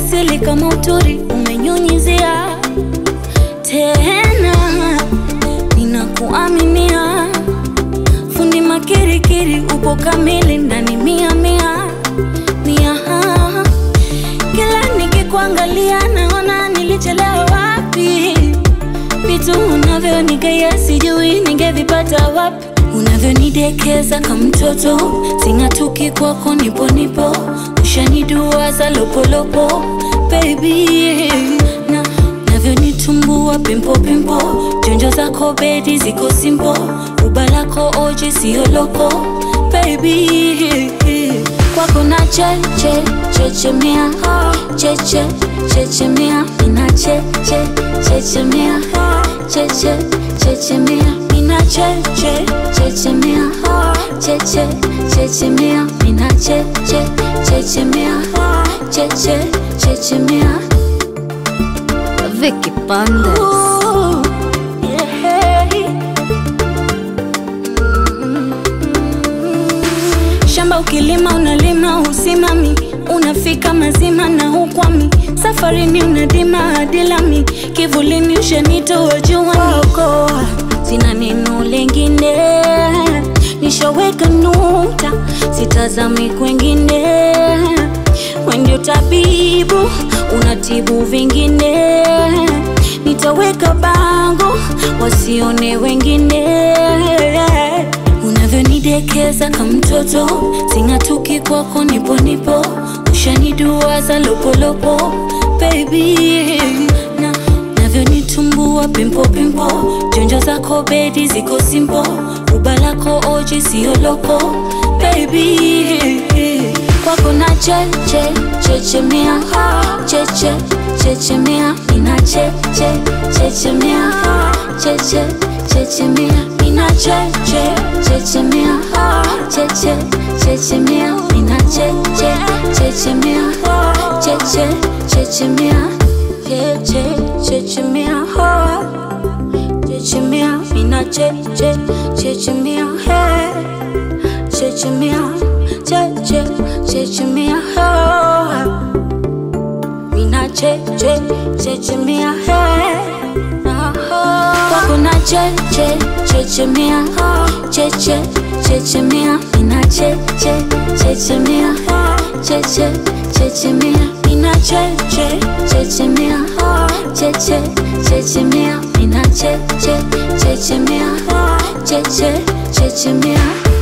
asili kama uturi umenyunyizia tena, ninakuaminia fundi makirikiri, upo kamili ndani mia mia mia. Kila nikikuangalia naona nilichelewa wapi, vitu unavyonigea sijui ningevipata wapi, unavyonidekeza kama mtoto, sing'atuki kwako, nipo nipo, ushaniduaza lopolopo baby na navyonitumbua pimpo pimpo, jonjo zako bedi ziko simpo, uba lako oji siyo loko baby kwako na cheche chechemea cheche chechemea ina cheche chechemea cheche chechemea ina cheche chechemea cheche chechemea ina cheche chechemea cheche chechemea Vicky Bandes. Ooh, yeah. Shamba ukilima unalima usimami, unafika mazima na ukwami, safarini unadima hadi lami, kivulini ushanitoa juani, oko sina neno lengine, nishaweka nukta, sitazami kwengine, we ndio tabibu, unatibu vingine, nitaweka bango wasione wengine unavyonidekeza kama mtoto, sing'atuki kwako, nipo nipo, ushaniduaza lopolopo baby na navyonitumbua pimpo pimpo, jonjo zako bedi ziko simpo, uba lako oji siyo loko baby kwako na cheche chechemea cheche chechemea ina cheche chechemea cheche chechemea ina cheche chechemea cheche chechemea ina cheche chechemea cheche chechemea cheche chechemea chechemea ina cheche chechemea chechemea cheche chechemea mina cheche chechemea kwako na cheche chechemea cheche chechemea mina cheche chechemea cheche chechemea mina cheche chechemea cheche chechemea mina cheche chechemea cheche chechemea